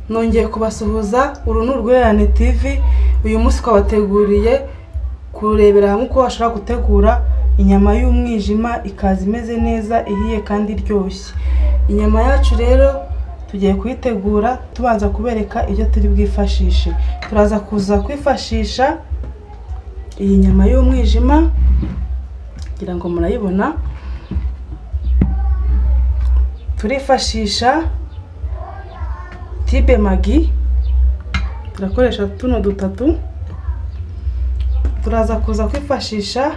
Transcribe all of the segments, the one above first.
nongeye kubasuhuza uru ni urwererane tv uyu munsi twabateguriye kurebera hamwe uko washobora gutegura inyama y'umwijima ikaza imeze neza ihiye kandi iryoshye inyama yacu rero tugiye kuyitegura tubanza kubereka ibyo turi bwifashishe turaza kuza kwifashisha iyi nyama y'umwijima kugira ngo murayibona turifashisha tibe magi turakoresha tuno dutatu turaza kuza kwifashisha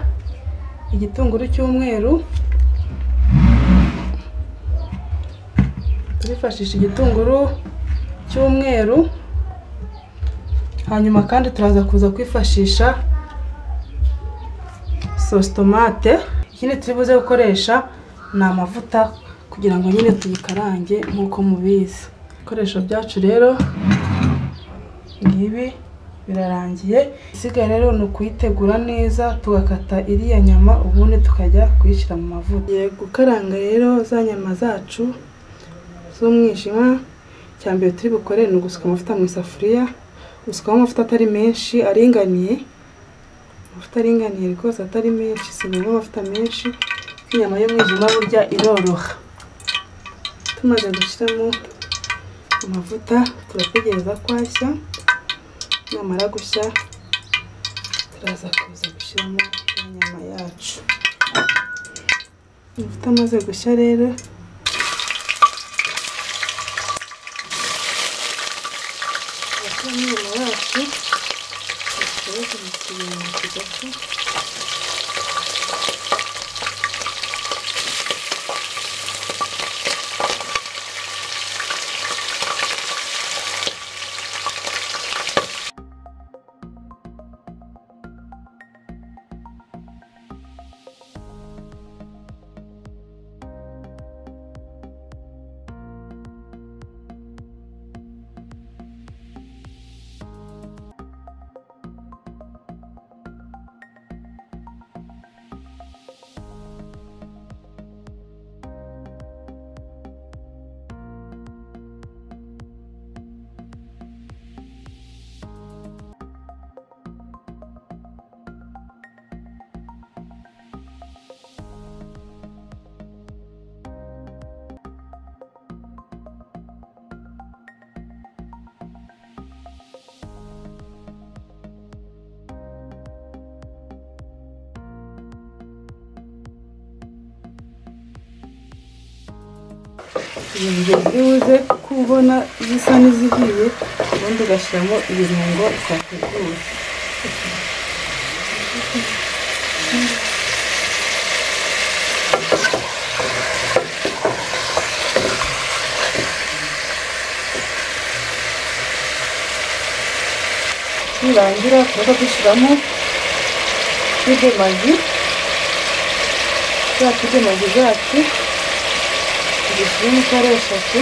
igitunguru cy'umweru turifashisha igitunguru cy'umweru hanyuma kandi turaza kuza kwifashisha sositomate ikindi turi buze gukoresha ni amavuta kugira ngo nyine tuyikarange nk'uko mubizi ibikoresho byacu rero ngibi birarangiye isigaye rero ni ukuyitegura neza tugakata iriya nyama ubundi tukajya kuyishyira mu mavuta tugiye gukaranga rero za nyama zacu z'umwijima icya mbere turi bukore ni ugusuka amavuta mu isafuriya gusukaho amavuta atari menshi aringaniye amavuta aringaniye rwose atari menshi si ngombwa amavuta menshi inyama y'umwijima burya iroroha tumaze gushyiramo amavuta turategereza ko ashya namara gushya turaza kuza gushyiramo inyama yacu amavuta amaze gushya rero turashyiramo inyama yacu tukabaza mu kirenge kigapfa ibirungo biri buze kubona zisa n'izihiye ubundi ugashyiramo ibirungo byateguwe nirangira tuza dushyiramo tibe magi za tibe magi zacu zifite ari eshatu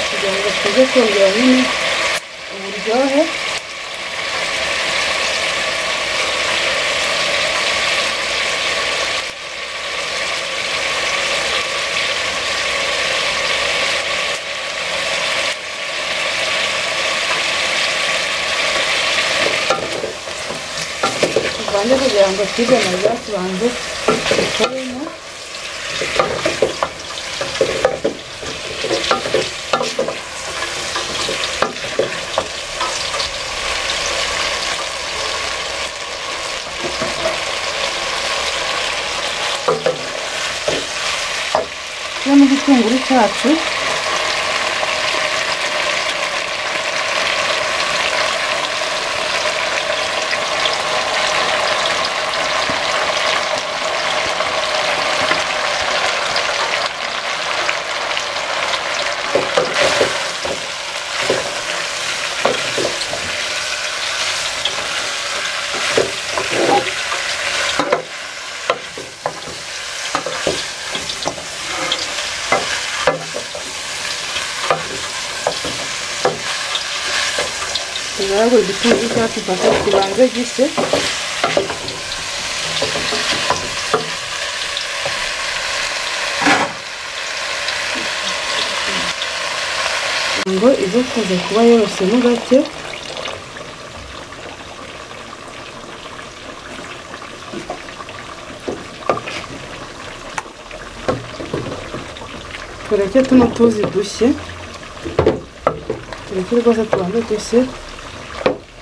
kugira ngo tuze kongera nyine uburyohe tuvange kugira ngo tibe na za tubanze dukoremo turimo igitunguru cyacu tugaragura igitunguru cyacu paka kibanze gishye ngo ize kuza kuba yorotsemo gake tureke tuno tuzi dushye tureke rwose tubanze dushye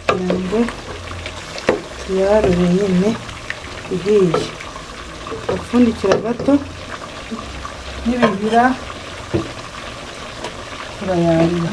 kugira ngo tuyarure nyine ihiye turapfundikira gato nibibira turayarura